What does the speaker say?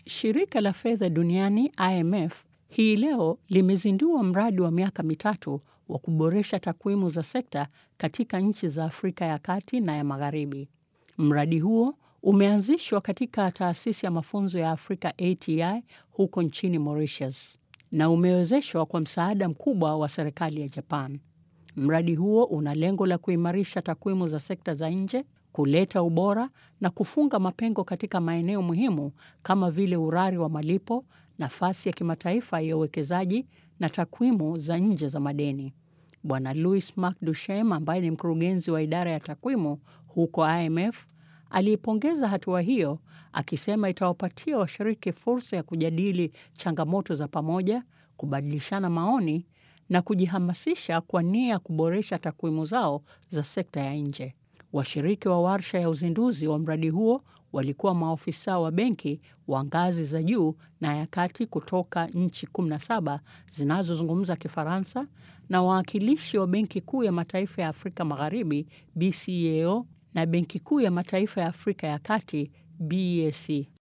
Shirika la fedha duniani IMF hii leo limezindua mradi wa miaka mitatu wa kuboresha takwimu za sekta katika nchi za Afrika ya Kati na ya Magharibi. Mradi huo umeanzishwa katika taasisi ya mafunzo ya Afrika ATI huko nchini Mauritius na umewezeshwa kwa msaada mkubwa wa serikali ya Japan. Mradi huo una lengo la kuimarisha takwimu za sekta za nje, kuleta ubora na kufunga mapengo katika maeneo muhimu kama vile urari wa malipo, nafasi ya kimataifa ya uwekezaji na takwimu za nje za madeni. Bwana Louis Mark Duchem ambaye ni mkurugenzi wa idara ya takwimu huko IMF aliipongeza hatua hiyo akisema itawapatia washiriki fursa ya kujadili changamoto za pamoja, kubadilishana maoni na kujihamasisha kwa nia ya kuboresha takwimu zao za sekta ya nje. Washiriki wa warsha ya uzinduzi wa mradi huo walikuwa maofisa wa benki wa ngazi za juu na ya kati kutoka nchi 17 zinazozungumza Kifaransa na wawakilishi wa Benki Kuu ya Mataifa ya Afrika Magharibi BCAO na Benki Kuu ya Mataifa ya Afrika ya Kati BEAC.